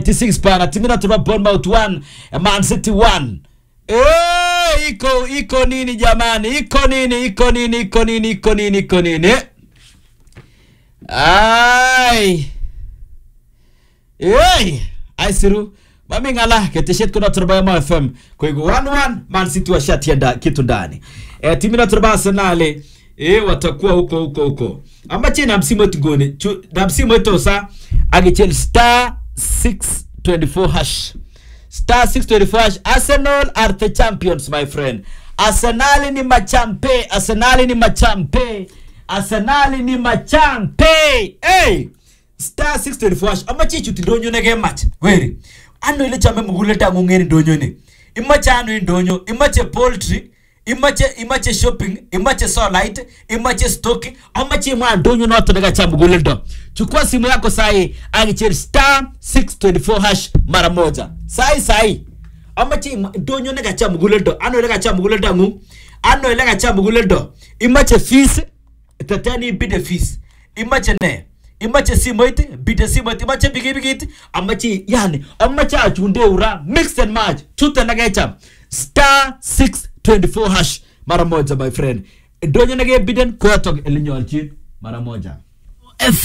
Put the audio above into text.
96 pana timina tuba Bournemouth 1 Man City 1 Eh, iko iko nini jamani iko nini iko nini iko nini iko nini iko nini ai Ei, aisiru mami ngala keteshet kuna turba ya FM kwa hivyo 1-1 Man City washatienda kitu ndani e, timu na turba Arsenal e, watakuwa huko huko huko amache na msimu wetu gone Chu- na msimu wetu sa agichel star 624 hash star 624 hash Arsenal are the champions my friend Arsenal ni machampe Arsenal ni machampe Arsenal ni machampe hey star 624 hash amache chuti ndonyo nege match weri ano ile chame muguleta ngungeni ndonyo ne imache ano indonyo imache poultry imache imache shopping imache solite imache stock amache mwa ndonyo noto daga cha muguleta chukua simu yako sahi agicheri star 624 hash mara moja sahi sahi amache ima- ndonyo ne gacha muguleta ano ile gacha muguleta ngu ano ile gacha muguleta imache fees tatani ibide fees imache ne imache simoit bide simoit imache pikipikit amache yani amache achunde ura mix and match chute nagecha star 624 hash mara moja my friend donyo nage biden koyatok elinyolchin mara moja